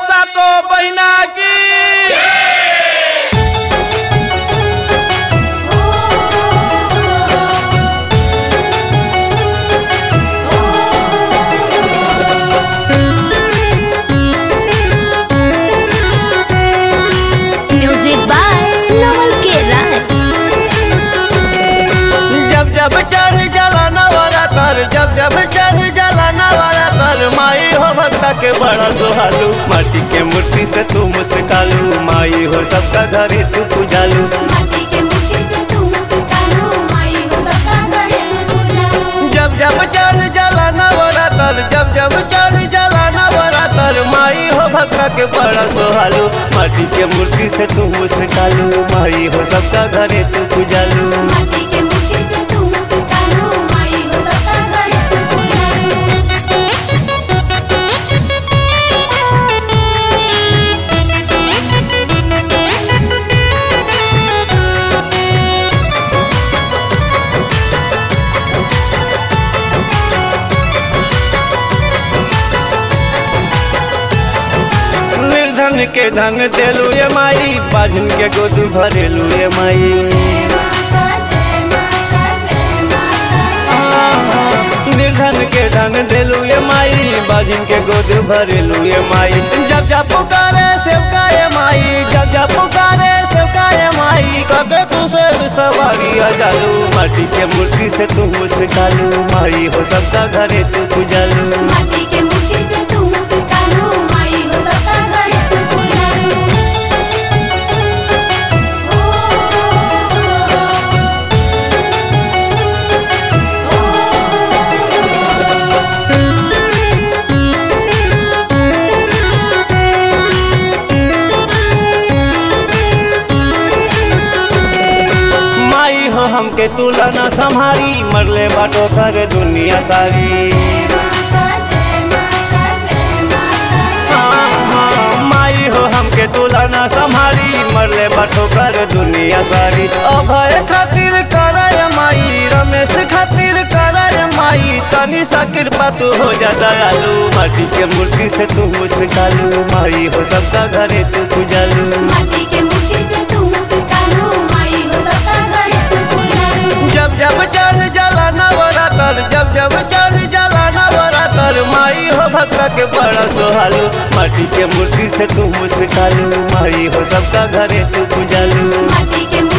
सातो बहिना की म्यूजिक बाय नवल के राय जब जब चढ़ जाला नवारा तर जब जब चढ़ जाला नवारा तर माई हो भक्ता के बड़ा सुहालू माटी के मूर्ति से तू मुस्कालू माई हो सबका घरे तू पूजालू माटी के मुट्ठी से तू मुस्कानो माई हो सबका घरे तू पूजानो जब जब चढ़ जाला नवारा तर जब जब चढ़ जाला नवारा तर माई हो भक्ता के बड़ा सुहालू माटी के मूर्ति से तू मुस्कालू माई हो सबका घरे तू पूजालू माटी के मुट्ठी से तू मुस्कानो माई हो सबका घरे तू पूजानो निर्धन के धन देलू ये माई बाजन के गोद भरेलू ये माई माता जय माता जय माता निर्धन के धन देलू ये माई बाजिन के गोद भरेलू ये माई जब जब पुकारे सेवका ये माई जब जब पुकारे सेवका ये माई कके तू से सवारी आ जालू माटी के मूर्ति से तू मुस्कालू माई हो सबका घरे तू पूजालू माटी के मुट्ठी से तू मुस्कानो माई हो सबका घरे तू पूजानो माई हो हमके तुलना संभारी मरले बाटो कर दुनिया सारी माता जय माता जय माता हाँ, हाँ, माई हो हमके तुलना संभारी मरले बठो कर दुनिया सारी अभय खातिर करय माई रमेश खातिर करय माई तनी सा कृपा तू हो जा दयालु माटी के मूर्ति से तू मुस्कालू माई हो सबका घरे तू पूजालू माटी के मुट्ठी से तू मुस्कानो माई हो सबका घरे तू पूजानो जब जब चढ़ जाला नवरातर जब जब चढ़ जाला नवरातर माई हो भक्ता के बड़ा सोहालू माटी के मूर्ति से तू मुस्कालू माई हो सबका घरे तू पूजालू माटी के